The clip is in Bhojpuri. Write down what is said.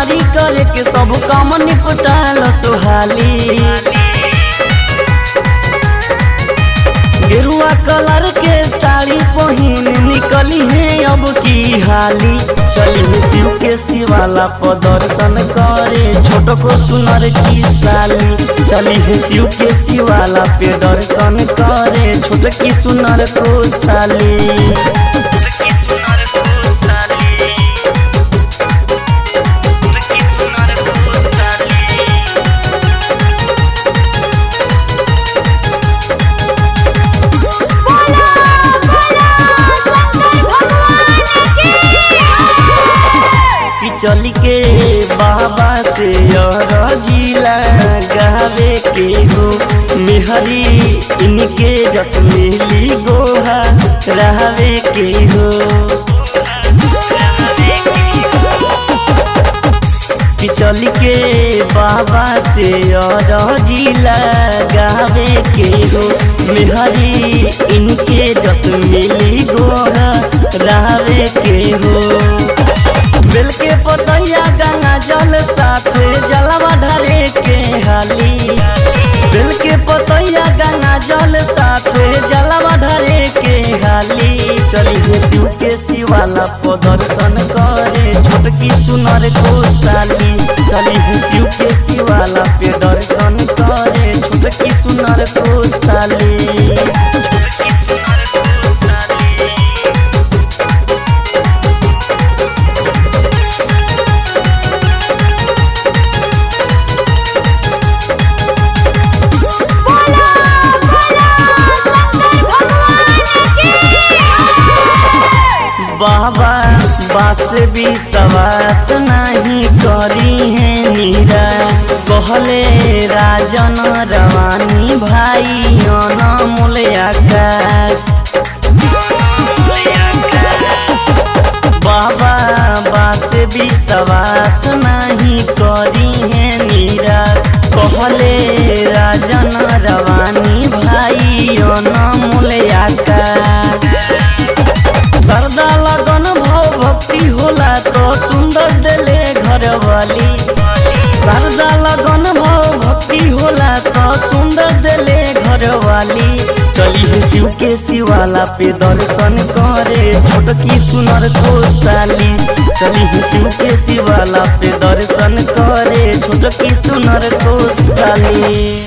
सोमवारी करे के सब काम निपटाल सुहाली गेरुआ कलर के साड़ी पहिन निकली है अब की हाली चली शिव के शिवाला पर दर्शन करे छोट को सुनर की साली चली है शिव के शिवाला पे दर्शन करे छोट की सुनर को साली बोला बोला शंकर भगवान की कि चली के बाबा से जिला गावे के हो मेहरी इनके जस मिली गोहा रहवे के हो कि चली के बाबा से जिला गावे के हो मेहरी इनके जस मिली गोहा रहवे के हो बेल के पतैया गंगा जल साथे जलवा ढरे के हाली बेल के पतैया गंगा जल साथे जलवा ढरे के हाली चली हे शिव के शिवाला को दर्शन करे छोटकी सुनर को साली चली हे शिव के शिवाला पे दर्शन करे छोटकी सुनर को साली बोला बोला शंकर भगवान की बाबा बास भी सवास नहीं करी है मीरा कहले राजन रवानी भाई अनमोल आकाश बाबा बास भी सवास नहीं करी है मीरा कहले राजन रवानी भाई अनमोल आकाश सरदा लगन भाव भक्ति होला तो सुंदर देले घर वाली सरदा लगन भाव भक्ति होला तो सुंदर देले घर वाली चली है शिव के शिवाला पे दर्शन करे छोटकी सुनर को साली चली है शिव के शिवाला पे दर्शन करे छोटकी सुनर को साली